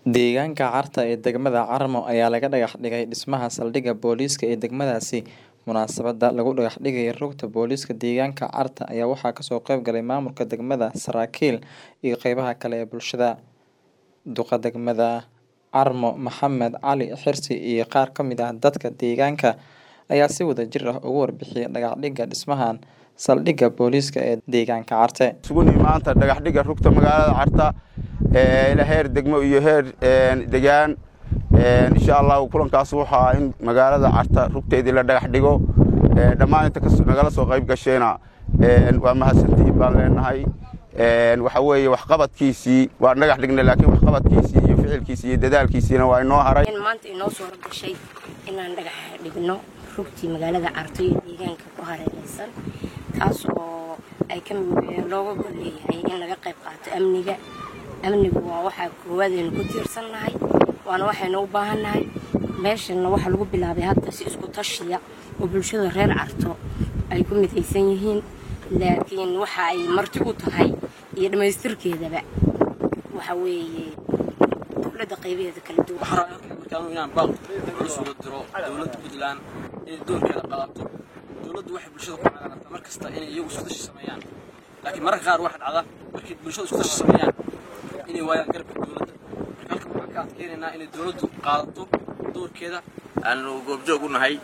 Deegaanka Carta ee degmada Carmo ayaa laga dhagax dhigay dhismaha saldhigga booliiska ee degmadaasi. Munaasabadda lagu dhagax dhigay rugta booliiska deegaanka Carta ayaa waxaa kasoo qayb galay maamulka degmada, saraakiil, iyo qeybaha kale ee bulshada. Duqa degmada Carmo Maxamed Cali Xirsi iyo qaar ka mid ah dadka deegaanka ayaa si wadajir ah uga warbixiyay dhagax dhigga dhismaha saldhigga booliiska ee deegaanka Carte. isugu nimi maanta dhagax dhigga rugta magaalada Carta ee ila heer degmo iyo heer degaan insha Allah kulankaas waxa in magaalada Carta rugteedii la dhagax dhigo dhammaan inta kasoo nagala soo qayb gasheena waa mahadsantihiin baan leenahay waxa weeye waxqabadkiisii waa dhagax dhignay laakiin waxqabadkiisii iyo ficilkiisii iyo dadaalkiisiina waa inoo haray in maanta inoo soo gashay inaan dhagax dhigno rugtii magaalada Carto iyo deegaanka ku hareeraysan taas oo ay ka looga gol leeyahay in laga qayb qaato amniga amnigu waa waxaa koowaad aynu ku tiirsannahay waana waxaynu u baahannahay meeshana waxaa lagu bilaabay hadda si isku tashiya oo bulshada reer Carto ay ku midaysan yihiin laakiin waxa ay marti u tahay iyo dhammaystirkeedaba waxa weeye dowladda qaybaheeda kala duwan waxaan rabaa markaan inaan baaq isugu diro dowladda puntland inay doorkeeda qaadato dowladdu waxay bulshada ku caagarata mar kasta inay iyagu isku tashi sameeyaan laakiin mararka qaar waxaa dhacda markay bulshada isku tashi sameeyaan inay waayaan garabka dowladda marka halkan waxaan ka adkeynaynaa inay dowladdu qaadato doorkeeda aanu goobjoog u nahay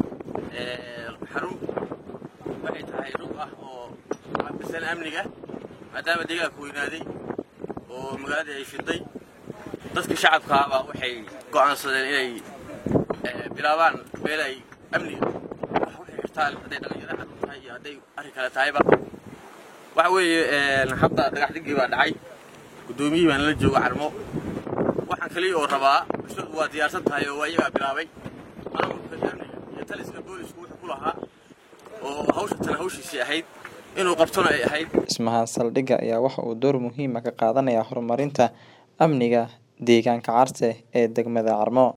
xarun waxay tahay rug ah oo cabisan amniga maadaama deegaanka weynaaday oo magaaladii ay fiday dadka shacabkaaba waxay go'aansadeen inay bilaabaan meel ay amniga wax u xirtaan hadday dhalinyaro cad tahay iyo hadday arrin kale tahayba waxa weeye hadda dhagax dhigii baa dhacay guddoomiyihii baan la jooga carmo waxaan kaliya oo rabaa bulshadu waa diyaarsan tahay oo waa iyagaa bilaabay maamulka amniga iyo taliska boolisku wuxuu ku lahaa oo hawsha tana hawshiisii ahayd inuu qabtona ay ahayd Dhismaha saldhigga ayaa waxa uu door muhiim ah ka qaadanayaa horumarinta amniga deegaanka Carte ee degmada Carmo.